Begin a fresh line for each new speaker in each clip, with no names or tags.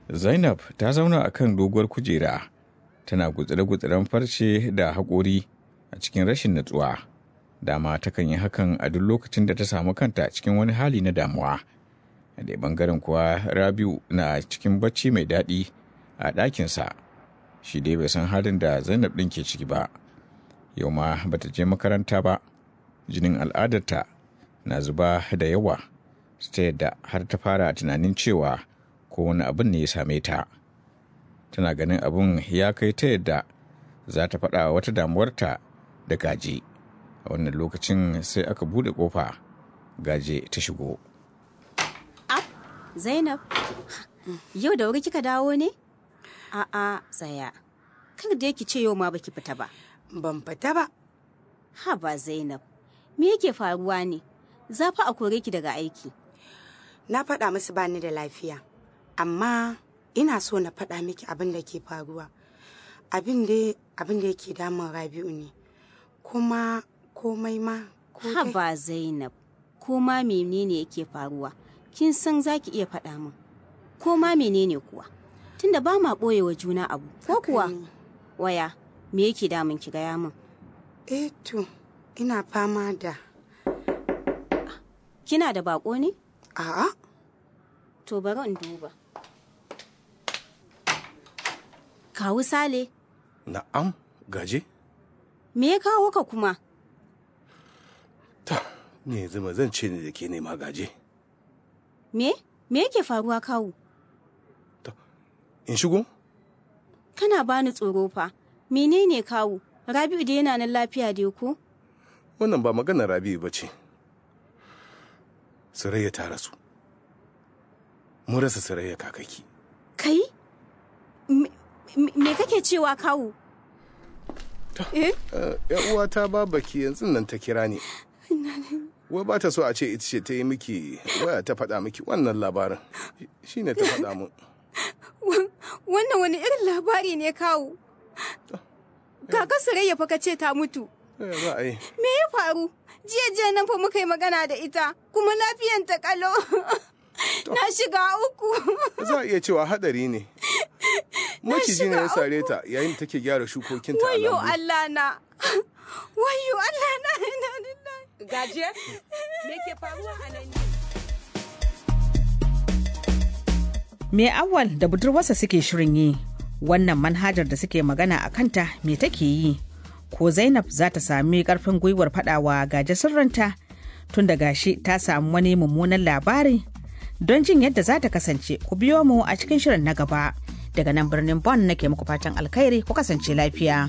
Zainab ta zauna a kan doguwar kujera, tana gutsire-gutsiren farce da haƙori a cikin rashin natsuwa. Dama takan yi hakan a duk lokacin da ta samu kanta cikin wani hali na damuwa. A ɗaya ɓangaren kuwa Rabiu na cikin bacci mai daɗi a ɗakinsa. Shi dai bai san halin da Zainab ɗin ke ciki ba. Yau ma bata je makaranta ba. Jinin al'adarta na zuba da yawa. Ta yadda har ta fara tunanin cewa ko wani abin ne ya same ta tana ganin abin ya kai ta yadda za ta faɗa wata damuwarta da gaje a wannan lokacin sai aka buɗe ƙofa gaje ta shigo
Zainab, yau da wuri kika dawo ne? A'a, tsaya. Kar da ki ce yau ma baki fita ba.
Ban fita ba.
Ha ba Zainab, me yake faruwa ne? Za fa a kore ki daga aiki.
Na faɗa musu bani da lafiya. Amma ina so na faɗa miki abin da ke faruwa. Abin da abin da yake damun Rabi'u ne. Kuma komai ma ko
Ha
dai-
ba Zainab, ko ma menene yake faruwa? Kin san za ki iya faɗa min. Ko ma menene kuwa? Tunda ba ma ɓoye wa juna abu, ko
Haka
kuwa?
ne.
Waya, me yake damun ki gaya min?
Eh to, ina fama da
Kina da bako ne?
a'a
To bari in duba. Kawu Sale,
Na'am, gaje?
me ya kawo ka kuma?
Ta, ni yanzu ma zan ce ne da ke nema gaje.
Me? Me yake faruwa kawu?
In shigo?
Kana bani tsoro fa. Menene kawu? Rabi'u da yana nan lafiya dai ko?
Wannan ba maganar Rabi'u ba ce. Surayya ta rasu. Mun rasa Surayya kakaki.
Kai? Me, me- me kake cewa kawu? Eh?
Eh, ‘Yan uwata babaki yanzu nan ta kira ni. Wai ba ta so a ce ita ce ta yi miki waya ta faɗa miki wannan labarin. Shi ne ta faɗa mun.
Wannan wani irin labari ne kawu? Kaka Surayya fa ka ce ta mutu.
Eh, Za a yi.
Me ya faru? Jiya jiya nan fa muka yi magana da ita, kuma lafiyan ta kalo. Na shiga uku.
Za a iya cewa haɗari ne. Maciji ne ya
shiga
sare ta yayin da take gyara shukokinta a
Wayo
lambu.
Allah na. Wayo Allah na. Ina lillahi.
Gaje, me ke faruwa a nan ne?
Me awal da budurwarsa suke shirin yi wannan manhajar da suke magana a kanta me take yi ko zainab za ta sami karfin gwiwar fadawa gaje sirrinta tun da gashi ta samu wani mummunan labari don jin yadda za ta kasance ku biyo mu a cikin shirin na gaba daga nan birnin bon nake muku fatan alkhairi ku kasance lafiya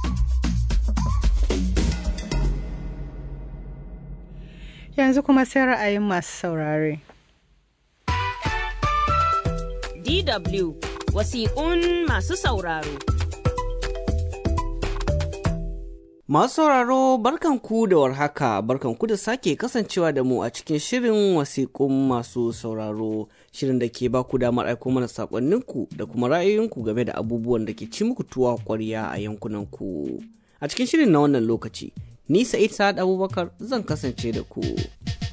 Yanzu kuma sai ra'ayin masu saurare.
DW wasiƙun masu sauraro.
Masu sauraro barkanku da warhaka barkanku da sake kasancewa da mu a cikin shirin wasiƙun masu sauraro shirin da ke ba ku damar aiko mana saƙonninku da kuma ra'ayoyinku game da abubuwan da ke ci muku tuwa ƙwarya a yankunanku. A cikin shirin na wannan lokaci, ni Sa'id Sa'ad Abubakar zan kasance da ku.